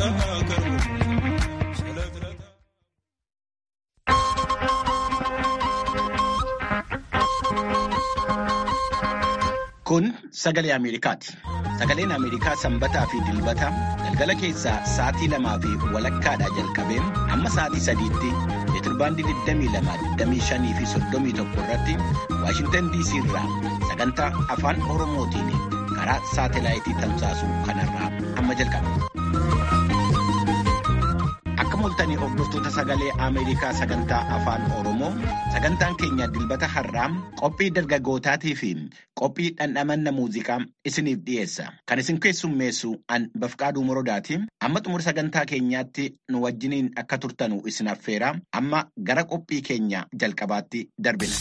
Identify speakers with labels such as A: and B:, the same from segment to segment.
A: Kun sagalee Ameerikaati. Sagaleen Ameerikaa sanbataa fi dilbata galgala keessaa sa'aatii lamaa fi walakkaadhaa jalqabee hamma sa'aatii sadiitti meetirbaandii 22, fi 31 irratti Waashintan DC irraa sagantaa afaan Oromootiin karaa saatelaayitii tamsaasu kanarraa amma jalqaba. Akka mul'atanii hordoftoota sagalee Ameerikaa sagantaa afaan Oromoo sagantaan keenya dilbata har'aa qophii dargaggootaatii fi qophii dhandhamanna muuziqaa isiniif dhiyeessa. Kan isin keessummeessu an Bafqaaduu Morodaati. Amma xumura sagantaa keenyaatti nu wajjiniin akka turtanu isin affeera. Amma gara qophii keenya jalqabaatti darbina.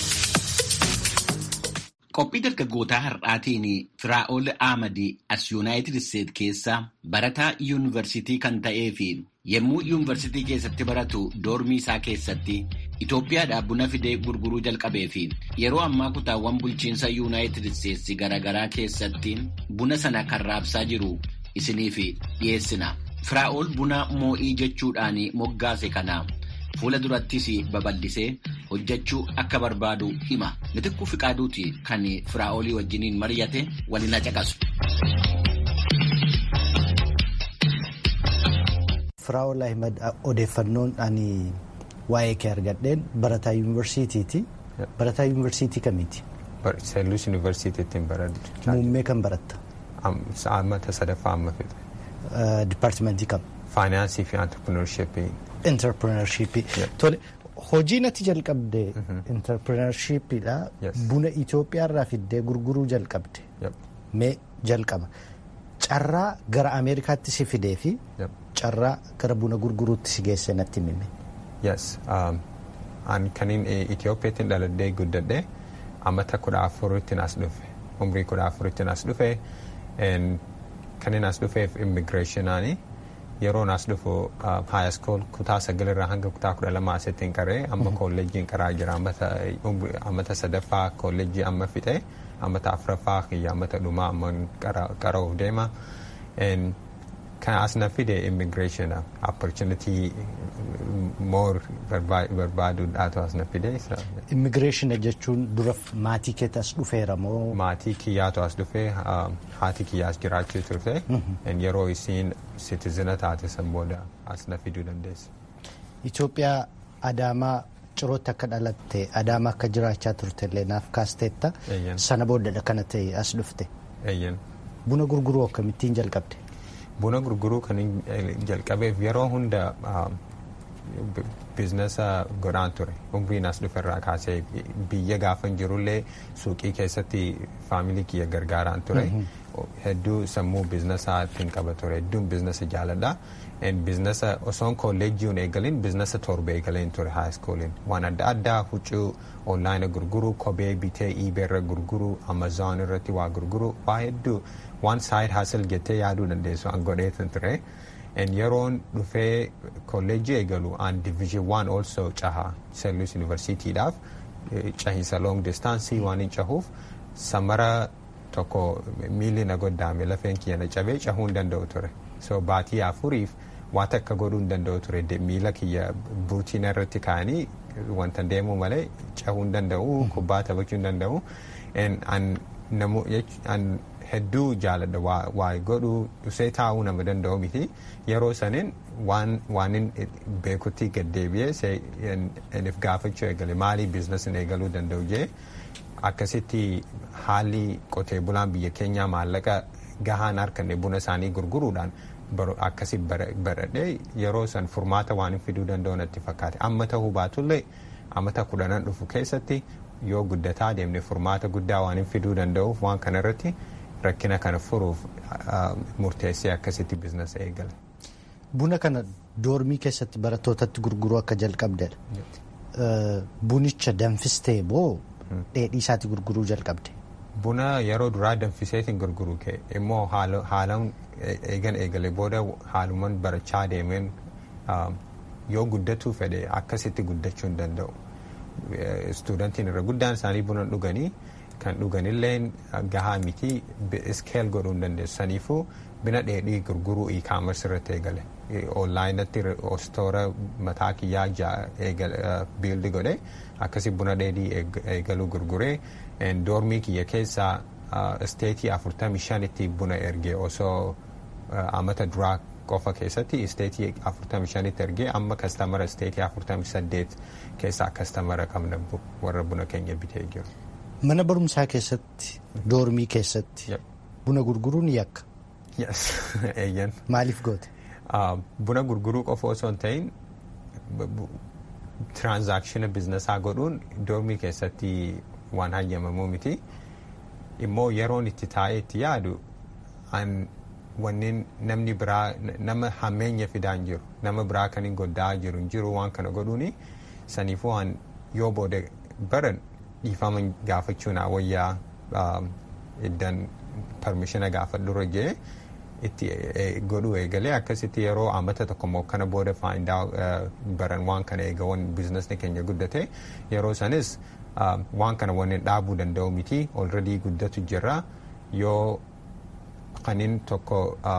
A: Qophii dargaggootaa har'aatiin Firaa'ol Ahmadii as Yuunaayitid Isteet keessa barataa yuunivarsiitii kan ta'ee fi yommuu yuunivarsiitii keessatti baratu doormii isaa keessatti Itoophiyaadhaa buna fidee gurguruu jalqabee fi yeroo ammaa kutaawwan bulchiinsa yuunaayitid isteetsi garaagaraa keessatti buna sana kan raabsaa jiru isiniif dhiyeessina. Firaa'ol buna moo'ii jechuudhaan moggaase kana fuula durattis babal'isee hojjechuu akka barbaadu hima. Mitikkuu Fiqaaduuti kan Firaa'olii wajjiniin mari'ate waliin caqasu.
B: Firaa'ol Ahmed odeeffannoon ani waa'ee kee argadheen barataa yuunivarsiitiiti. Barataa yuunivarsiitii kamiiti?
C: Seelluus yuunivarsiitiittiin baradhu.
B: Muummee kan baratta?
C: Ammata sadaffaa amma fixe.
B: Dipaartimentii kam?
C: Faayinaansii fi antirpirineershippii.
B: Interpirineershippii. Tole hojii natti jalqabde interpirineershiippiidha. Buna Itoophiyaarraa fiddee gurguruu jalqabde. Mee jalqaba. Carraa gara Ameerikaatti si fidee fi carraa gara buna gurguruutti si geesse natti himi.
C: Yes. An kaniin Itoophiyaatti dhaladhee guddadhe ammata kudha afurittiin as dhufe. Umrii kudha afurittiin as dhufe. Kaniin as dhufeef immigireeshinaanii yeroon as dhufu high school kutaa sagalirraa hanga kutaa kudha lama asittiin qaree amma kolleejjiin qaraa jira ammata sadaffaa kolleejjii amma fixe ammata afuraffaa kiyya ammata dhumaa amma qara'uuf deema. kan as na fide immigration opportunity more barbaaduudhaatu as na fide.
B: Immigreeshin jechuun dura maatii keetti as dhufeera moo?
C: Maatii kiyyaatu as dhufee haati kiyyaas jiraachuu turte yeroo isiin sitizina taate san booda as na fiduu dandeesse.
B: Itoophiyaa Adaamaa cirootti akka dhalatte Adaamaa akka jiraachaa turte illee naaf kaasteetta sana boodadha kana ta'e as dhufte. Buna gurguruu akkamittiin jalqabde?
C: Buna gurguruu kan jalqabeef yeroo hunda biizinasa godhaan ture umriin as dhuferraa kaasee biyya gaafan jirullee suuqii keessatti faamilii kiyya gargaaraan ture hedduu sammuu biizinasaatiin qaba ture hedduun biizinasa jaaladha biizinasa osoon kolleejjiin eegalin biizinasa torba eegaleen ture haayiskooliin waan adda addaa huccuu onlaayina gurguruu kophee bitee iibeerra gurguruu amazoon irratti waa gurguruu waa hedduu waan saayid haasal jettee yaaduu dandeessu an godheetan ture yeroon dhufee kolleejjii eegalu an division waan also caha seellus yuunivarsiitiidhaaf cahiinsa long distaansii waan hin cahuuf samara tokko miilli na goddaame lafeen kiyya na cabee cahuu hin danda'u ture so baatii afuriif waa takka godhuu hin danda'u ture miila kiyya buutiina irratti kaa'anii wanta deemuu malee cahuu hin danda'u kubbaa taphachuu hin danda'u an hedduu jaaladha waa godhuu dhusee taa'uu nama danda'u miti yeroo saniin waan beekutti gaddeebi'ee if gaafachuu eegale maalii biizinasiin eegaluu danda'u jee akkasitti haalli qotee bulaan biyya keenyaa maallaqa gahaan harkanne buna isaanii gurguruudhaan akkasi baradhee yeroo san furmaata waan fiduu danda'u natti fakkaate amma ta'uu baatullee ammata kudhanan dhufu keessatti yoo guddataa deemne furmaata guddaa waan fiduu danda'uuf waan kanarratti rakkina kana furuuf murteessee akkasitti biizinasa eegale.
B: Buna kana doormii keessatti barattootatti gurguruu akka jalqabdedha. Bunicha danfistee moo dheedhii isaatti gurguruu jalqabde?
C: Buna yeroo duraa danfiseetiin gurguruu kee immoo haalaan eegan eegale booda haaluman barachaa deemeen yoo guddatuu fedhe akkasitti guddachuu hin danda'u. Istuudantiin irra guddaan isaanii buna dhuganii kan dhuganillee gahaa miti iskeel godhuu hin dandeessu. Saniifuu bina dheedhii gurguruu e-commerce irratti eegale onlaayinatti stoora mataa kiyyaa biildi godhe akkasi buna dheedhii eegaluu gurguree doormii kiyya keessaa isteetii 45 itti buna ergee osoo amata duraa qofa keessatti isteetii 45 itti ergee amma kastamara isteetii 48 keessaa kastamara qabna warra buna keenya bitee jiru.
B: Mana barumsaa keessatti doormii keessatti buna gurguruun yakka.
C: Yes, eeyyan.
B: Maaliif goote?
C: Buna gurguruu qofa osoo hin ta'in tiraanzaakshina biznesaa godhuun doormii keessatti waan hayyamamuu miti. Immoo yeroon itti taa'ee itti yaadu wanneen namni biraa nama hammeenya fidaa hin jiru nama biraa kan hin goddaa jiru hin jiru waan kana godhuuni saniifuu waan yoo booda baran dhiifama gaafachuun wayyaa iddan parmishina gaafadhurra jee itti godhu eegalee akkasitti yeroo amata tokko immoo kana booda faayidaa baran waan kana eegawan biizinasni keenya guddate yeroo sanis waan kana wanneen dhaabuu danda'u miti olredii guddatu jirra yoo kanin tokko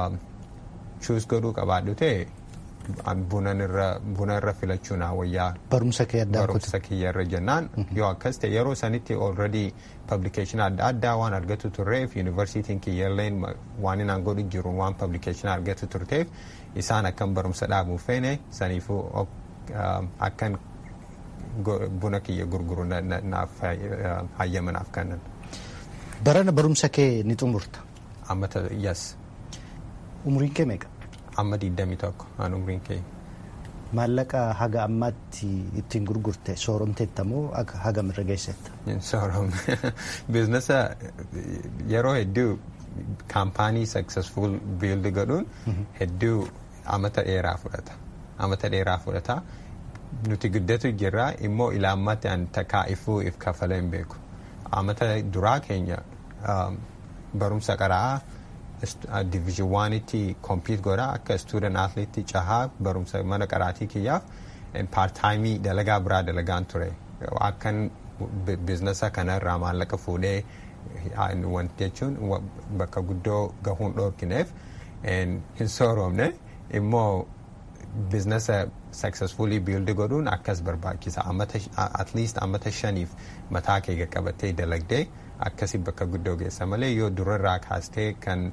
C: chuus godhuu qabaadhu ta'e buna irra filachuun wayyaa
B: barumsa kee addaa
C: barumsa kiyya irra jennaan yoo akkas ta'e yeroo sanitti already publication adda addaa waan argatu turreef yuunivarsiitiin kiyyalleen waan inaan godhu jiru waan publication argatu turteef isaan akkan barumsa dhaabuuf feene saniifuu akkan buna kiyya gurguru naaf hayyamanaaf kannan.
B: Barana barumsa kee ni xumurta.
C: Ammata yes.
B: Umriin kee meeqa?
C: Amma digdamii tokko aan umriin kee.
B: Maallaqa haga ammaatti ittiin gurgurte sooromteetta moo hagam irra geessetta?
C: Sooromne. Biizinasa yeroo hedduu kaampaanii successful build godhuun hedduu amata dheeraa fudhata. Amata dheeraa fudhata. Nuti guddatu jirra immoo ilaammatti an takkaa ifuu if kafalee hin beeku. Amata duraa keenya barumsa qaraa division waanitti kompiit godha akka student athlete cahaa barumsa mana qaraatii kiyyaaf paartaayimii dalagaa biraa dalagaan ture akkan biizinasa kanarraa maallaqa fuudhee wanti jechuun bakka guddoo gahuun dhoorkineef hin sooromne immoo biizinasa successfully build godhuun akkas barbaachisa at least ammata shaniif mataa kee qabattee dalagdee akkasi bakka guddoo geessa malee yoo durarraa kaastee kan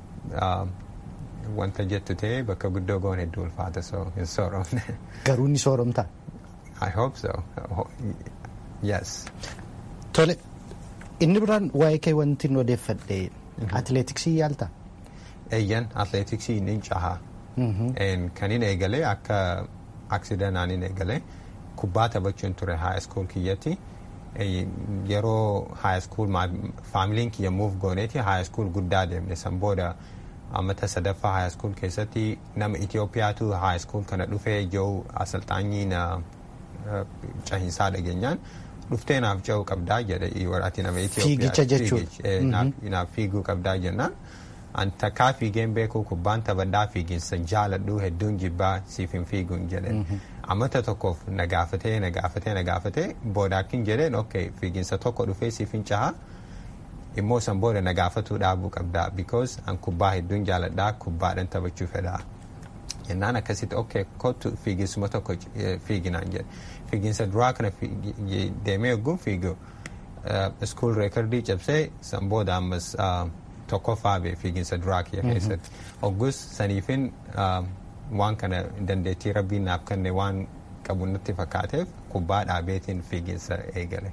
C: wanta jettu ta'e bakka guddoo goon hedduu ulfaata so hin sooromne.
B: Garuu ni sooromtaa?
C: I hope so. Yes.
B: Tole, inni biraan waa'ee kee wanti nu odeeffadhe atileetiksii yaaltaa?
C: Eeyyan atileetiksii ni cahaa. Kan hin eegalee akka aksidanaan hin eegalee kubbaa taphachuun ture high school kiyyatti. yeroo high school faamiliin kiyya muuf gooneeti high school guddaa deemne san booda ammata sadaffaa high school keessatti nama Itoophiyaatu high school kana dhufee jiru asalxaanyii na cahinsaa dhageenyaan dhuftee naaf ce'uu qabdaa jedhe ati nama
B: Fiigicha jechuudha.
C: Naaf fiiguu qabdaa jennaan. An takkaa fiigeen beekuu kubbaan taphadhaa fiiginsa jaaladhu hedduun jibbaa siif hin fiiguun jedhe. Ammata tokkoof na gaafatee na gaafatee na gaafatee booda akkin jedheen ok fiiginsa tokko dhufee siif hin cahaa immoo san booda na gaafatuu dhaabuu qabdaa because an kubbaa hedduun jaaladhaa kubbaadhaan taphachuu fedhaa. Jennaan akkasitti ok kottu fiiginsuma tokko fiiginaan jedhe. Fiiginsa duraa kana deemee ogguun fiigu school reekardii cabsee san booda ammas tokkoffaa bee fiiginsa duraa kiyya keessatti. Oggus saniifin waan kana dandeettii rabbiin naaf kenne waan qabu natti fakkaateef kubbaa dhaabeetiin fiiginsa eegale.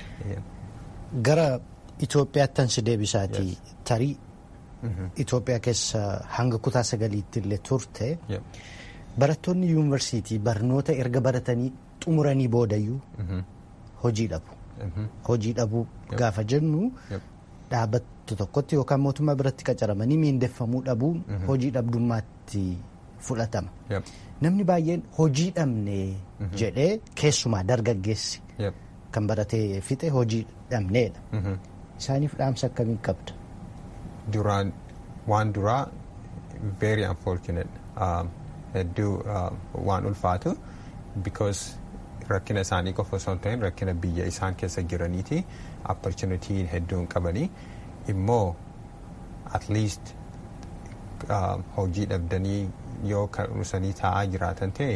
B: Gara Itoophiyaattan si deebisaatii tarii Itoophiyaa keessa hanga kutaa sagaliitti illee turte barattoonni yuunivarsiitii barnoota erga baratanii xumuranii boodayyuu hojii dhabu. Hojii dhabuu gaafa jennu dhaabbattu tokkotti yookaan mootummaa biratti qacaramanii miindeffamuu dhabuun hojii dhabdummaatti fudhatama. Namni baay'een hojii dhabne jedhee keessumaa dargaggeessi kan baratee fixe hojii dhabneedha. Isaaniif dhaamsa akkamiin qabda?
C: Duraan waan duraa very unfortunate hedduu waan ulfaatu because rakkina isaanii qofa osoo hin ta'in rakkina biyya isaan keessa jiraniiti opportunity hedduun qabanii immoo at least hojii dhabdanii yoo karusanii taa'aa jiraatan ta'e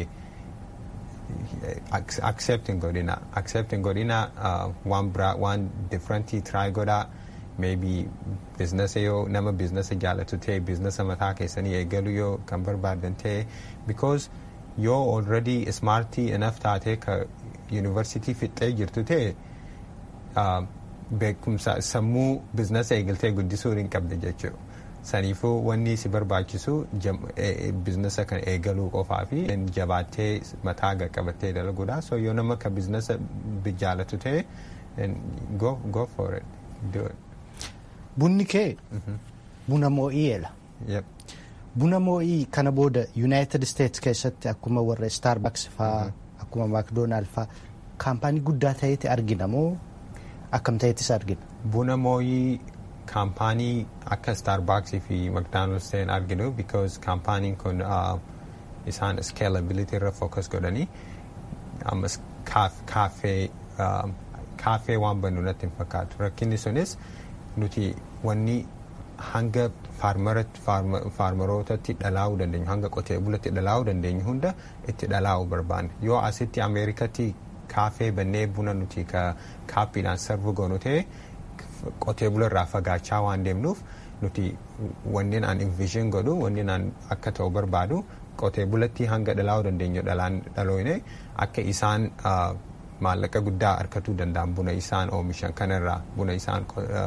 C: accept hin godhina accept hin godhina waan biraa waan differentii try godhaa maybe biizinasa yoo nama biizinasa jaalatu ta'e biizinasa mataa keessanii eegalu yoo kan barbaadan ta'e because yoo already smartii enough taatee ka university fixxee jirtu ta'e beekumsa sammuu biizinasa eegaltee guddisuu hin qabde jechuudha. Saniifuu wanni si barbaachisu biizinasa kan eegaluu qofaa fi jabaattee mataa qabattee dalaguudha. So yoo nama ka biizinasa jaalatu ta'e go, go for it. Do it.
B: Bunni kee buna moo'iyeedha.
C: Yep.
B: Buna moo'ii kana booda United States keessatti akkuma warra Starbucks faa akkuma McDonald faa kaampaanii guddaa ta'eeti argina moo akkam ta'eetis argina?
C: Buna moo'ii kaampaanii akka Starbucks fi McDonald's ta'een arginu because kaampaaniin kun isaan scalability irra focus godhanii ammas kaaffee kaaffee waan bannu natti hin fakkaatu rakkinni sunis nuti wanni hanga faarmarootatti dhalaa'uu dandeenyu hanga qotee bulatti dhalaa'uu dandeenyu hunda itti dhalaa'uu barbaanne yoo asitti ameerikatti kaafee bannee buna nuti ka kaappiidhaan sarvu goonu ta'e qotee bula irraa fagaachaa waan deemnuuf nuti wanneen aan invision godhu wanneen aan akka ta'u barbaadu qotee bulatti hanga dhalaa'uu dandeenyu dhalaan dhalooyne akka isaan maallaqa guddaa argatuu danda'an buna isaan oomishan kanarraa buna isaan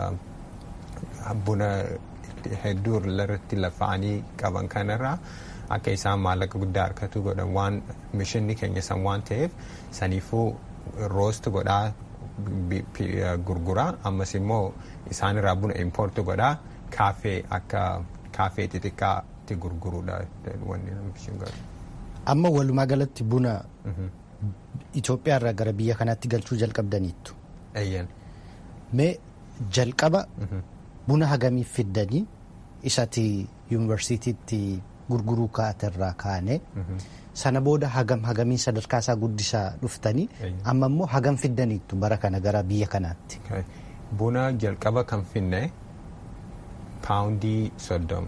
C: buna hedduu irratti lafa'anii qaban kanarraa akka isaan maallaqa guddaa argatu godhan waan mishinni keenya san waan ta'eef saniifuu roost godhaa gurguraa ammas immoo isaanirraa buna importu godhaa kaafee akka kaafee xixiqqaatti gurguruudha wanni mishin godhu.
B: Amma walumaa galatti buna Itoophiyaa irraa gara biyya kanaatti galchuu jalqabdaniittu.
C: Eeyyan.
B: Mee jalqaba buna hagamii fiddanii isati yuunivarsiitiitti gurguruu kaaterraa kaane sana booda hagam hagamii sadarkaa isaa guddisaa dhuftanii amma immoo hagam fiddaniittu bara kana gara biyya kanaatti.
C: Buna jalqaba kan finne paawundii soddom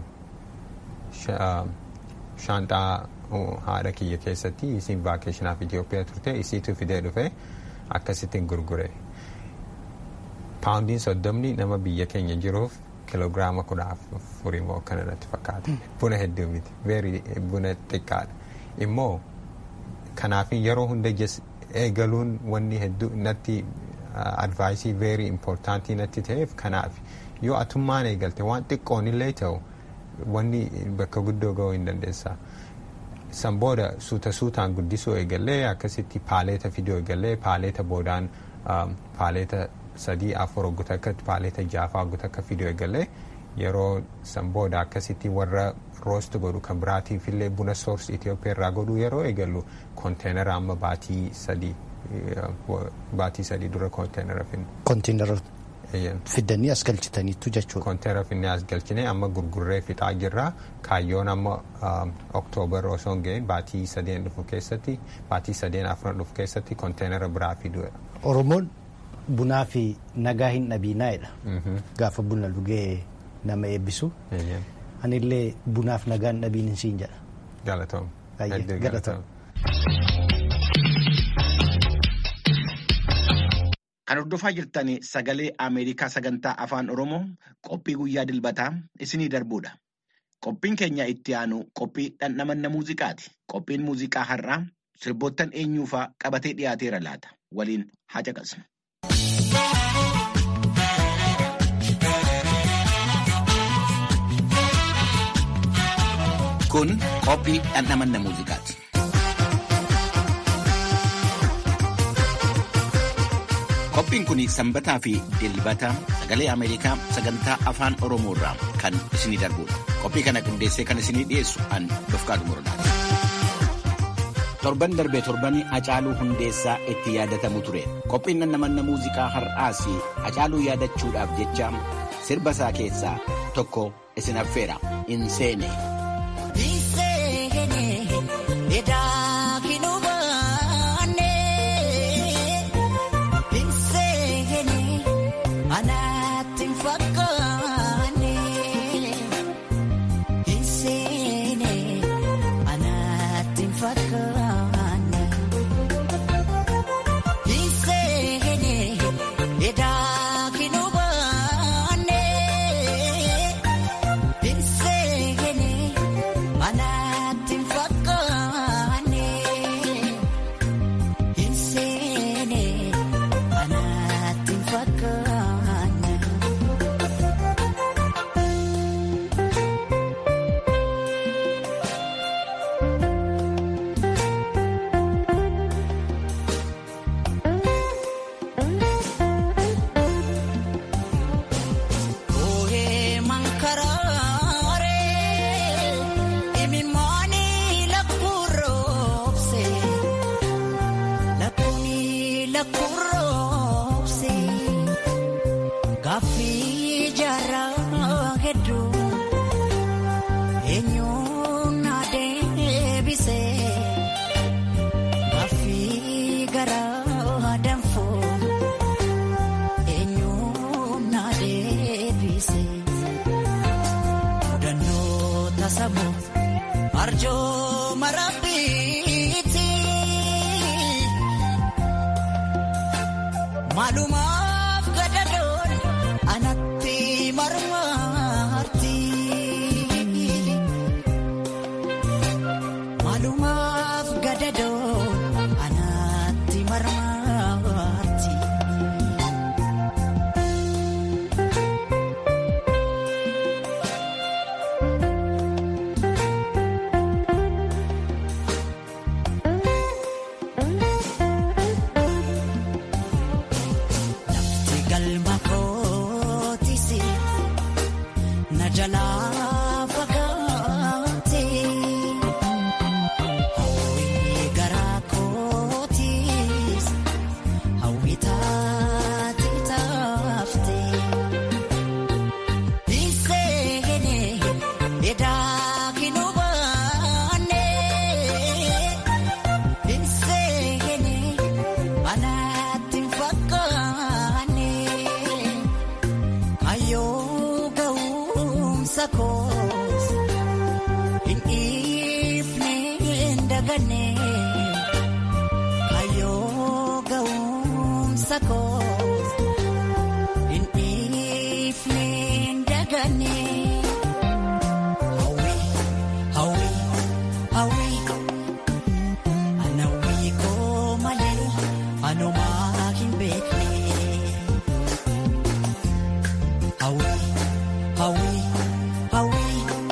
C: shaanxaa haadha kiyya keessatti isiin vaakeeshinaaf Itoophiyaa turte isiitu fidee dhufe akkasittiin gurgure. Paawundiin soddomni nama biyya keenya jiruuf kiloogiraama kudha afurii moo kana natti fakkaata. Buna hedduu miti. Veeri buna xiqqaadha. Immoo kanaaf yeroo hunda eegaluun wanni hedduu natti advaayisii veeri impoortaantii natti ta'eef kanaaf yoo atummaan eegalte waan xiqqoon illee ta'u wanni bakka guddoo ga'uu hin dandeessa. San booda suuta suutaan guddisuu eegallee akkasitti paaleeta fiduu eegallee paaleeta boodaan paaleeta sadii afur hogguta akka paaleeta jaafaa hogguta akka fiduu eegallee yeroo san booda akkasitti warra roost godhu kan biraatiif illee buna soors Itoophiyaa irraa godhuu yeroo eegallu konteenara amma baatii sadii baatii sadii dura konteenara finne.
B: Konteenara fiddanii as galchitaniittu jechuudha.
C: Konteenara finnee as galchine amma gurgurree fixaa jirra kaayyoon amma oktoobar osoo hin ga'in baatii sadeen dhufu keessatti baatii sadeen afran dhufu keessatti konteenara biraa fiduu.
B: Oromoon bunaa fi nagaa hin dhabiinaa'edha. Gaafa buna dhugee nama eebbisu. Anillee bunaaf nagaa hin dhabiin siin jedha.
C: Galatoom.
B: Galatoom.
A: Kan hordofaa jirtan sagalee Ameerikaa sagantaa afaan Oromoo qophii guyyaa dilbataa isinii darbuudha. Qophiin keenya itti aanu qophii dhandhamanna muuziqaati. Qophiin muuziqaa har'aa sirboottan eenyuufaa qabatee dhiyaateera laata. Waliin haa caqasnu. Kun qophii dhandhamanna muuziqaati. Qophiin kun sanbataa fi dilbata sagalee Ameerikaa sagantaa afaan Oromoo irraa kan isinii darbudha. Qophii kana qindeessee kan isinii dhiyeessu an Dofqaadu Morodaati. Torban darbee torbanii Hacaaluu Hundeessaa itti yaadatamu ture. Qophiin dhandhamanna muuziqaa har'aas Hacaaluu yaadachuudhaaf jecha sirba isaa keessaa tokko isin affeera. Inseene.
D: Anaatti fakkaane. arjooma rabbiiti maalumaaf gadadoon anatti marmarti maalumaaf gadadoon anatti marmarti. Lafti galma kootisi na jalaa fagaate hawwi garaa kootis hawwi taate taafte dhiiseene edaa kinubaane dhiiseene anaatti fakkaane kayyoo ga'umsa koos hin dhiifne hin daganne kayyoo ga'umsa koos hin dhiifne hin daganne hawwi hawwi hawwi. Anawwi koo malee anumaa hin beekne. Hawwi hawwi hawwi.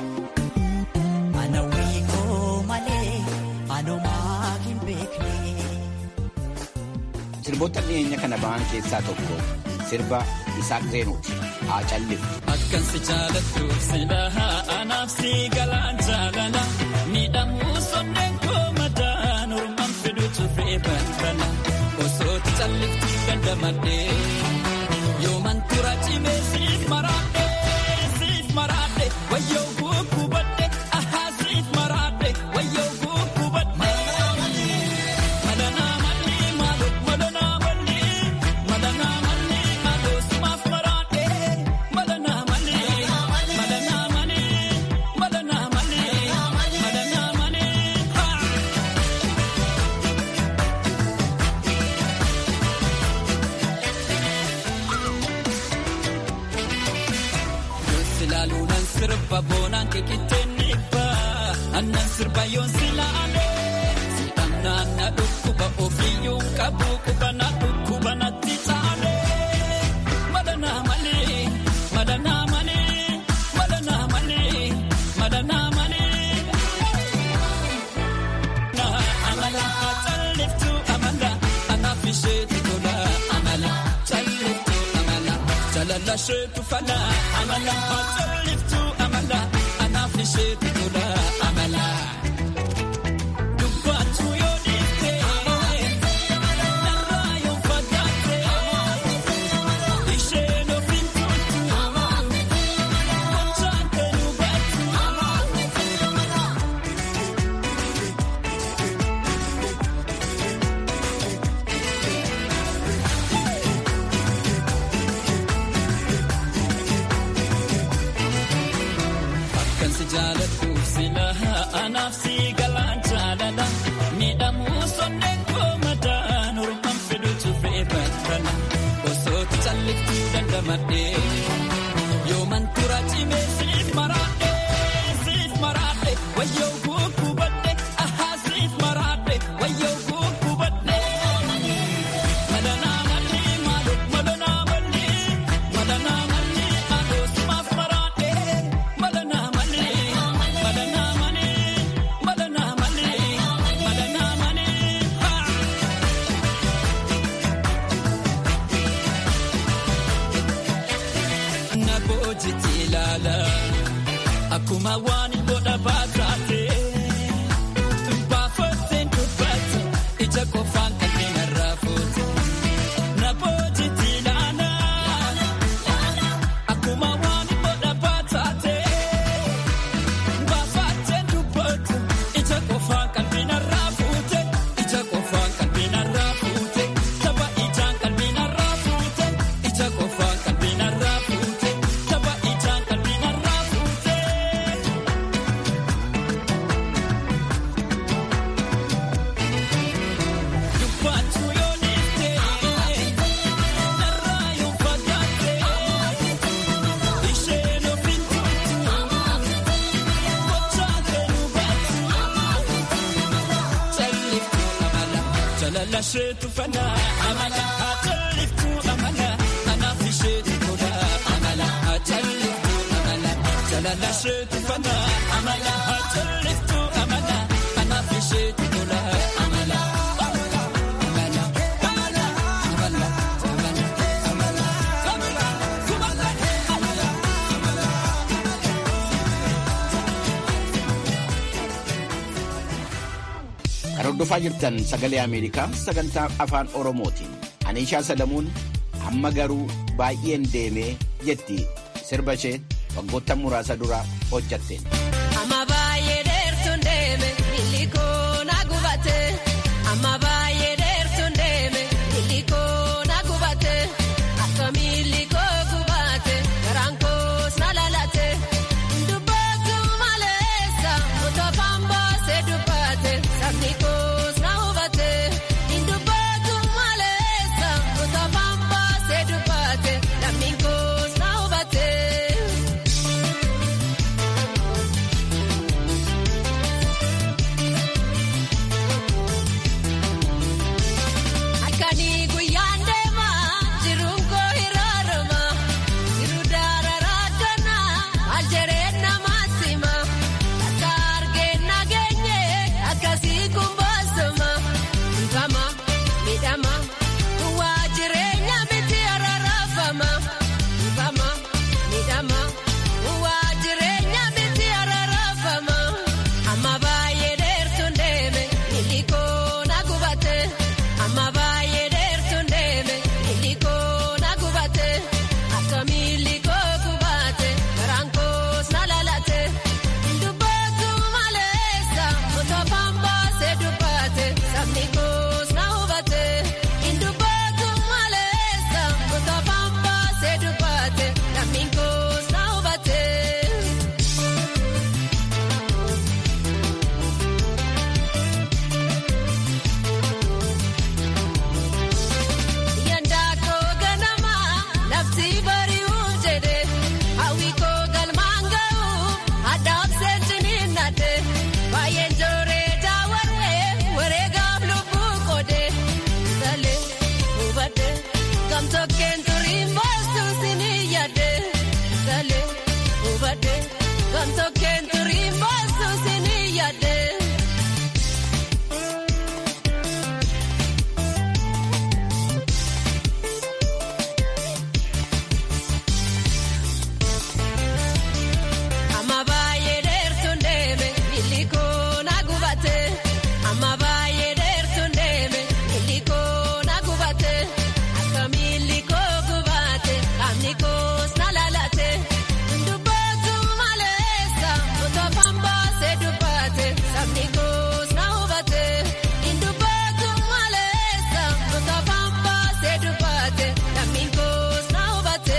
D: Anawwi koo malee anumaa hin beekne.
A: Sirboota dhiyeenya kana ba'an keessaa tokko sirba Isaaq Zeenuuti. Haa calliftu.
E: Akkan si jaalattu silaa anaaf si galaan jaalala miidhamuu sonneen koo madaan ormaan fiduutu fe'ee balbala osoo calliftu dandamadhee yooman tura cimee siif maraadhe siif maraadhe wayyoo gukkubadhe ahaa siif maraadhe wayyoo gukkubadhe. Madanaa malii maaloo madanaa malii madanaa malii maaloo simaaf maraadhe madanaa malii madanaa malii madanaa malii madanaa malii haa. Silaaluu nan sirba boonaan keekitteen dhibba annan sirba yoon silaale sidhamnaan na dhukkuba ofiyyuu qabu quba na dhukkuba natti taale madanaa malee madanaa malee madanaa malee madanaa malee. Amala calliftu amala anaaf isheetu tola amala calliftu amala jalala isheetu fala amala calliftu amala anaaf isheetu tola amala. Dubbaatu yoo dhiifte narraa yoo fagaatte isheen ofiin tuutu gochaan kan hubattu. Akkan si jaaladhu silaa anaaf Jalalasheetu fana amala haa jalliftu amala anaaf isheetu tola amala haa jalliftu amala jalalasheetu fana amala haa jalliftu amala anaaf isheetu tola amala.
A: Kan hordofaa jirtan sagalee Ameerikaa sagantaa afaan Oromootiin. Anishaa Sadamuun amma garuu baay'een deemee jetti sirba ishee waggoota muraasa dura hojjatteen.
F: Amma baay'ee dheertuun deeme illikoo na gubate. Amma baay'ee dheertuun deeme illikoo na gubate. Akkami illikoo gubate garaan koos na lalate. Dubbatu maleessa mutofaan baasee dubbate sabni koos na hubate. Dubbatu maleessa mutofaan baasee dubbate lammiin koos na hubate. Akanii guyyaan deemaa jiruun koo hiraarama jiru daararaa kana maal jedheen namaa sima akka argeen nageenye akkasii kun boosoma ifama midhama duwwaa jireenya miti ararafama ifama midhama duwwaa jireenya miti ararafama amma baay'ee dheertuun deeme illikoo na gubate. Amma baay'ee dheertuun deeme illikoo na gubate akkami illikoo gubate garaan koos na lalate dubbatu maleessa mutofaan baasee dubbate sabni koos na hubate dubbatu maleessa mutofaan baasee dubbate lammiin koos na hubate. Yandaakoo ganama lafti bari'uuf jedhe hawwikoo galmaan ga'u addaaf seensiniin nadhe baay'een jooree daawwaree wareegaaf lubbuu qoode salee hubadhe gamtokkeen turiin baastu sinii yaadde salee hubadhe gamtokkeen turiin baastu sinii yaadde. Amma baay'ee dheertuun deeme illikoo na gubate. Amma baay'ee dheertuun deeme illikoo na gubate. Akkami illikoo gubate qaamni koos na lalate. Dubbatu maleessa mutofaan baasee dubbate sabni koos na hubate. Dubbatu maleessa mutofaan baasee dubbate lammiin koos na hubate.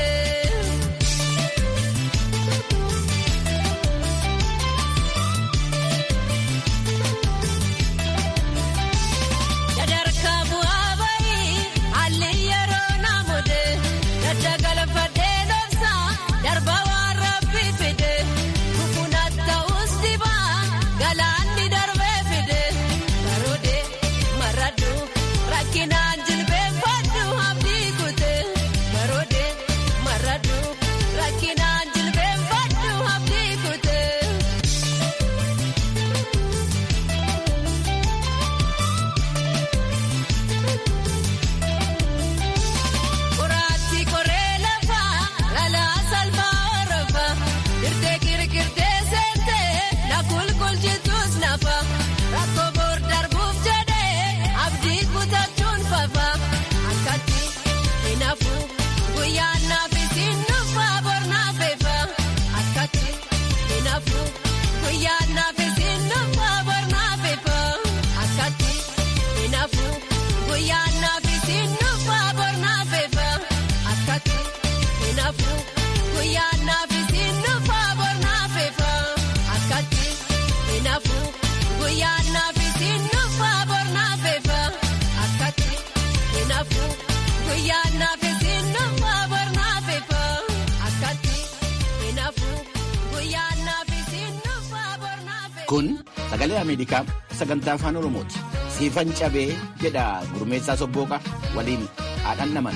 F: Sadarkaa bu'aa bahii haalli yeroo naamode dadda galfadhee dhoofsa darba waan rabbi fide kukunas ta'us dibaa galaanni darbee fide baroode maradhu rakkinaan jilbeenfadhu abdii kute baroode maradhu rakkinaan jilbeenfadhu abdii kute. Kuraatti koree lafaa lalaa salphaa horofa dirtee kirkirtee seentee na kulkulchitus nafa rakkoo boor darbuuf jedhee abdii kutachuun fafa akkatti hinaafu guyyaan naaf isin dhufa bor naaf efa akkatti hinaafu guyyaan naaf isin dhufa bor naaf efa akkatti hinaafu guyyaan naaf isin dhufa bor naaf efa akkatti hinaafu guyyaan naaf isin dhufa bor naaf efa akkatti hinaafu guyyaan naaf isin dhufa bor naaf efa akkatti hinaafu guyyaan naaf isin dhufa bor naaf efa akkatti hinaafu guyyaan naaf isin dhufa bor naaf efa.
A: Kun sagalee Ameerikaa sagantaa afaan Oromooti. siifan cabee jedha gurmeessaa sobbooqa waliin haadhan naman.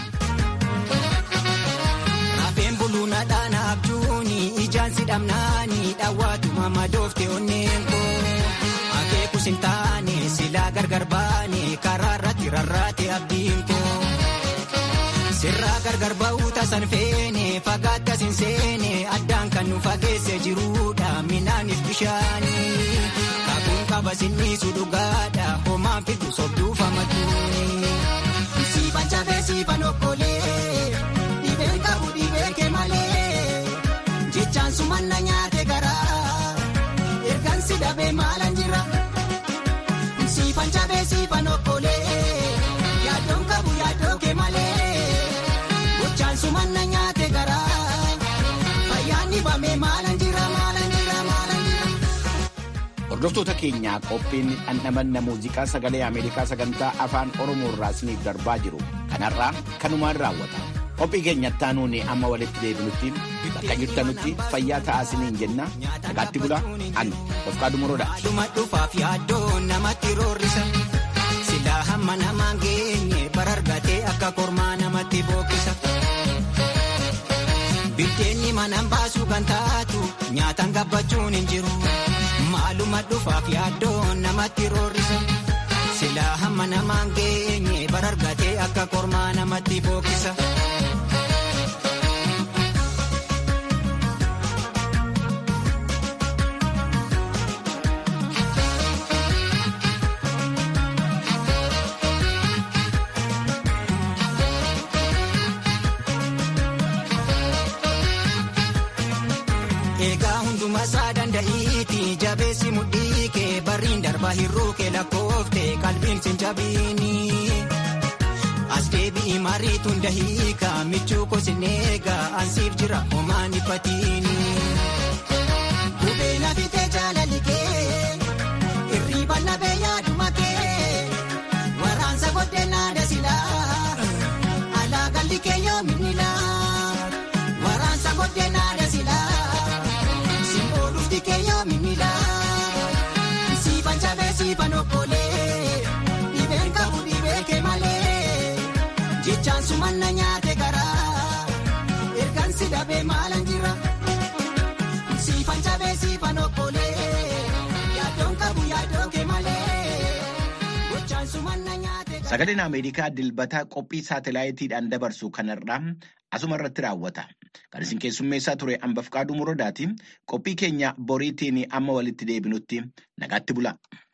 G: Rafeen buluuna dhaana abjuuni ijaan si dhamnaani dhawwaatuma madoofte onneen koo. Akeekus hin taane silaa gargar baane karaa irratti rarraate abdiin koo. Sirraa gargar ba'uu tasan feene fagaatte asin seene addaan kan nu fageesse jiruudha minaaniif bishaani. Kakuun qaba sinniisu dhugaadha homaan fidu sobduu famatuuni. Siifan cabee siifan okkolee dhibeen qabu dhibee kee malee jechaan sumanna nyaate garaa ergan si dhabee maalan jira. Siifan cabee siifan okkolee yaadoon qabu yaadoo kee malee. Gochaan sumanna nyaate garaa fayyaan dhibame maalan jira maalan jira maalan jira.
A: Hordoftoota keenyaa qophiin dhandhamanna muuziqaa sagalee Ameerikaa sagantaa afaan Oromoo irraa isiniif darbaa jiru kanarraa kanumaan raawwata. Qophii keenyatti aanuun amma walitti deebinutti bakka jirtanutti fayyaa ta'aa isiniin jenna nagaatti bula ani Dofqaa Dumoroodha.
G: Dhuma dhufaaf yaaddoo namatti roorrisa. Silaa hamma namaan geenye barargatee akka kormaa namatti bookkisa. Biddeenni manaan baasuu kan taatu nyaataan gabbachuun hin jiru. Maaluma dhufaaf yaaddoo namatti roorrisa. Silaa hamma namaan geenye barargatee akka kormaa namatti bookkisa. Egaa hunduma isaa danda'iiti jabeessi mudhii kee barriin darba hir'uu kee lakkoofte qalbiin sin jabiini. As deebi'i mariituun dahiika michuu kosin eegaa ansiif jira homaan ifatiini. Gubee nafitee jaalali kee irriiba nabee yaaduma kee waraansa godhee naada silaa alaa galli kee yoominni laa waraansa godhee naada silaa. Keeyyoo miidhaa siifan cabee siifan okkolee dhibeen qabu dhibee kee malee jechaan sumanna nyaate garaa ergan si dhabee maalan jira siifan cabee siifan okkolee yaadoon qabu yaadoo kee malee gochaan sumanna nyaate garaa.
A: Sagaleen Ameerikaa dilbataa qophii saatalaayitiidhaan dabarsu kanarraa asuma irratti raawwata. Kan isin keessummeessaa ture hambaf qaaduu muroodaati. Qophii keenya boriitiin amma walitti deebinutti nagaatti bula.